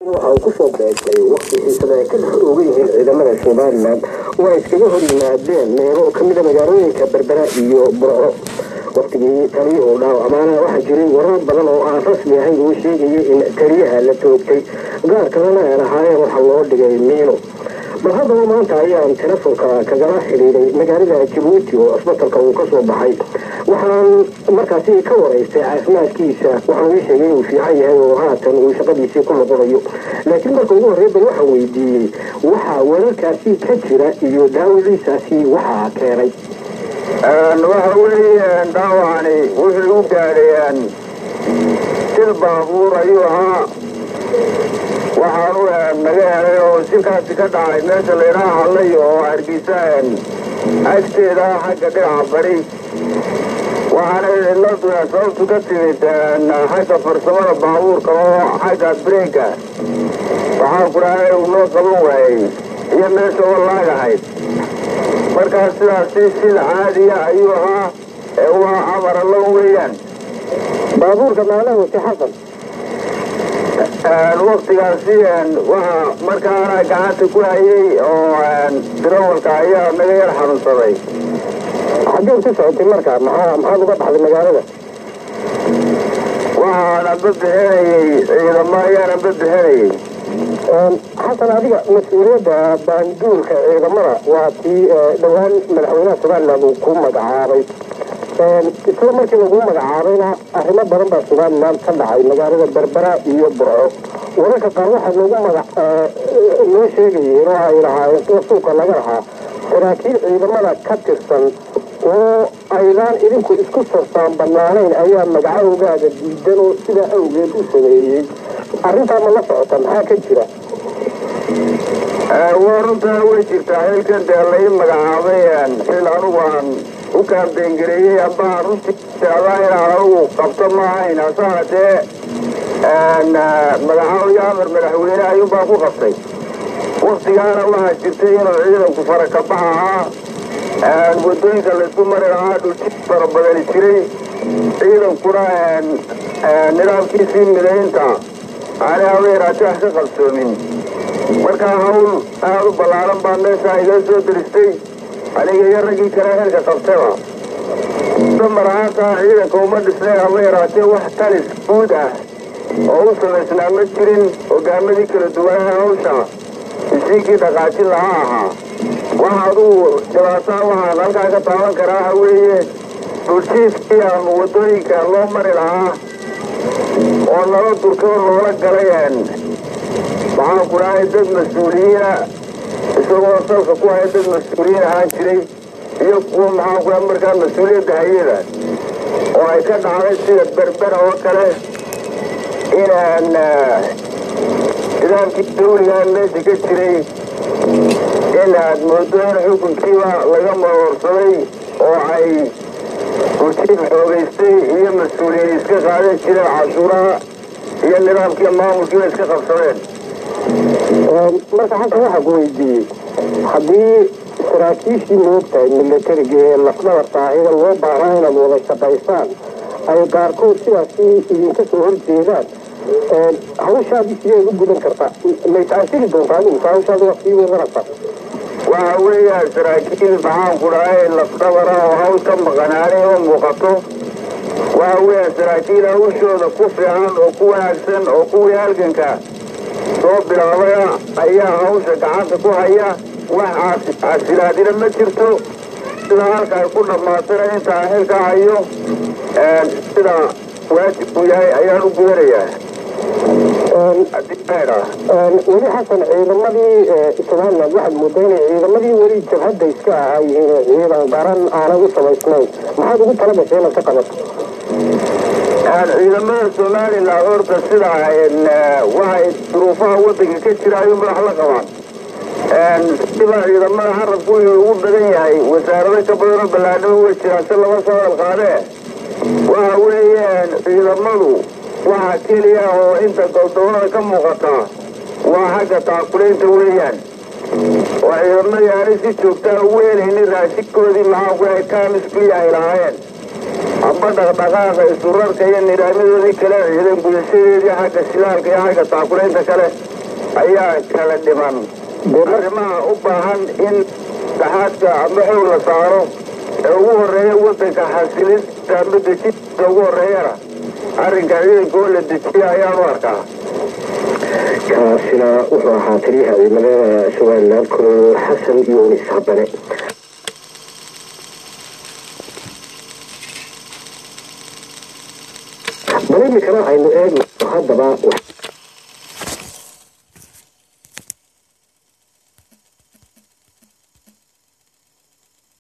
waxa uu kusoo beegtay waqti xiisada ay ka dhex oogan yihiin ciidamada somalilan oo ay iskaga hor yimaadeen meelo kamida magaalooyinka berbera iyo burco waqtigii taliyuhu dhaawacmaana waxaa jiray warar badan oo aan rasmi ahayn uu sheegayay in taliyaha la toogtay gaar kalena ay lahaayeen waxa loo dhigay miino bal haddaba maanta ayaan telefonka kagala xidhiiday magaalada jabuuti oo asbatalka uu kasoo baxay waxaan markaasi ka waraystay caafimaadkiisa waxaan ii sheegay inuu fiican yahay oo haatan uu shaqadiisii ku noqonayo laakiin marka ugu horrey bal waxaan weydiiyey waxaa wararkaasi ka jira iyo daawadiisaasi waxaa keenay waxa weeye dhaawacani wuxuu u gaadhay sil baabuur ayuu ahaa waxaanu naga helay oo silkaasi ka dhacay meesha laydhaha hadlay oo hargeysa agteeda xagga dhinaca bari waxaana ciladu sababtu ka timid xagga farsamada baabuurka oo xagga breyka waxaan ku dhahay uu noo qaban waayey iyo meesha oo laagahayd markaa sidaasi sida caadiya ayuu ahaa ee waa amar allo weeyaan baabuurka maalahoti xasan waktigaasi waxa markaana gacanta ku hayay oo dirawalka ayaa naga yar xanuunsaday xaggeen ku socotay markaa maxaa maxaad uga baxday magaalada waxaana badbixinayey ciidamo ayaana badbixinayey xasan adiga mas-uuliyadda baanduulka ciidamada waa tii dhowaan madaxweynaha somalilan uu ku magacaabay isla markii lagu magacaabayna arrimo badan baa somalilan ka dhacay magaalada berbera iyo burco wararka qaar waxaa loogu magac loo sheegayeen oo ay lahaayeen kuwa suuqa laga lahaa saraakiil ciidamada ka tirsan oo aydaan idinku isku sarsaan bannaanayn ayaa magacahogaaga diidan oo sidaa awgeed u sameeyey arrintaa ma la socota maxaa ka jira waa runtaa way jirtaa xilkan dee lai magacaabay xil anugu aan u kaambeyngareeyey amba runtii jeclaa inaan anugu qabto ma ahayn hase haatee magacaabaya amar madaxweyne ayuunbaa ku qabtay waktigaana waxaa jirtay inuu ciidanku farakabax ahaa wadooyinka laysku mari lahaa dhulji fara badani jiray ciidankuna nidaamkiisii midaynta aanay habeeraati wax ka qabsoomin markaa hawl aada u ballaaran baa meesha iga soo diristay aniga iyo raggii kale xilka qabtaba damar ahaantaa ciidanka uma dhisnay haba yaraatee wax talis guud ah oo u samaysnaa ma jirin hogaamadii kala duwanaa hawsha isiinkii dhaqaajin lahaa ahaa waxa adugu dhibaataa waxaan halkaa ka taaban karaa waxa weeye dhuljiifkii aan wadooyinka loo mari lahaa oo nala durkoo loola galay waxaan ku dhahay dad mas-uuliyiina isagoo salka ku haya dad mas-uuliyiin ahaan jiray iyo kuwa maxaan ku dhaha markaa mas-uuliyadda hayada oo ay ka dhacday sida berbera oo kale inaan nidaamkii dawligaan meesha ka jiray in aad moodo in xukunkiiba laga maroorsaday oo ay urjiif xoogaystay iyo mas-uuliyiin iska qaadan jireen cashuuraha iyo nidaamkii maamulkiiba iska qabsadeen marka xasan waxaa ku weydiiyey haddii saraakiishii moogtahay milatariga ee lafdhabarta ahida loo baahnaa inaad wada shaqaysaan ay qaarkood sidaasi idinka soo horjeedaan hawshaadii sideed u gudan kartaa may taasiri doontaa adigu hawshaada waa sii wadanaysaa waxa weeyaan saraakiil maxaan ku dhahay lafdhabara oo hawl ka maqanaanay oo muuqato waxa weeyaan saraakiil hawshooda ku fiican oo ku wanaagsan oo kuwii halganka soo bilaabaya ayaa hawsha gacanta ku haya wax casilaadina ma jirto sida halka ay ku dhammaatana intaa xilka hayo sida waajibku yahay ayaan u gudanayaa weli xasan ciidamadii somalilan waxaad moodaa inay ciidamadii weli jabhadda iska ahaa yihiin ciidan qaran aanay u samaysnayn maxaad ugu tala gashay inaad ka qabato ciidamada somalilan horta sida waxay duruufaha wadanka ka jira ayuu madax la qabaan siba ciidamada carabku wuxuu ugu badan yahay wasaarado ka badanoo ballaanimo way jiraan si laba soo alqaadee waxa weeyaan ciidamadu waxa keliya oo inta goldobada ka muuqata waa xagga taakulaynta weeyaan oo ciidamadii aanay si joogtaa ugu helaynin raashinkoodii maxaa ku yahay kaamiskuya ay lahaayeen amba dhaqdhaqaaqa isurarka iyo nidaamyadoodii kale ciidan gudashadeedii xagga shidaalka iyo xagga taakulaynta kale ayaa kala dhiman arrimaha u baahan in dhaxaadka ama xoog la saaro ee ugu horreeya waddanka xasilista ama dejinta ugu horreeyana arrinka ciidankoo la dejiya ayaan u arkaa kaasina wuxuu ahaa taliyaha ciidamada somalilan kolonel xasan yuunis habane bal iminkana aynu eegno haddaba